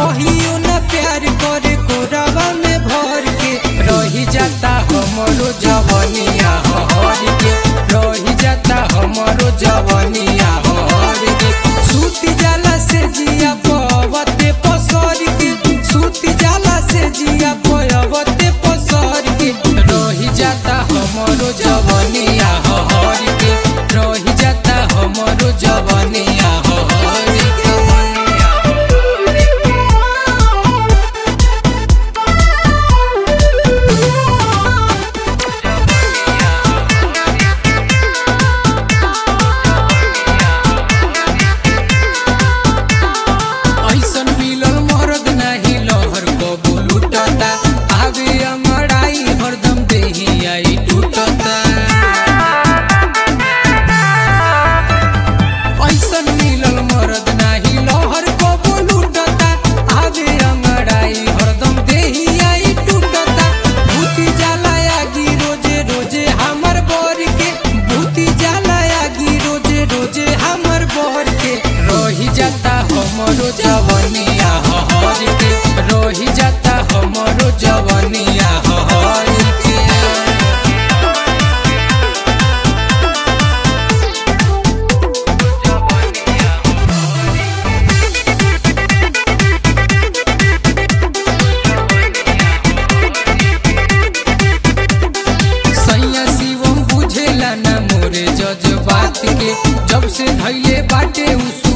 कहियो न प्यार करे कोरावा में भर के रही जाता हमरो जवनिया हर के रही जाता हमरो जवनिया हर के सूती जाला से जिया पवते पसर के सूती जाला से जिया पवते पसर के रही जाता हमरो जवनिया हर के रही जाता हमरो जवनिया हर के ऐसन मिलल मरद नाही लहर कबू लुटता आगे अमराई हरदम देही आई टूटता ऐसन मिलल मरद नाही लहर कबू लुटता आगे अमराई हरदम देही आई टूटता भूती जाला आगी रोजे रोजे हमर बर के भूती जाला आगी रोजे रोजे हमर बर के रही जाता हमरो जवनिया हर के रही जाता हमरो जवनिया हर के सैया शिवम बुझेला ना मोरे जज्बात के जब से धैले बाटे उ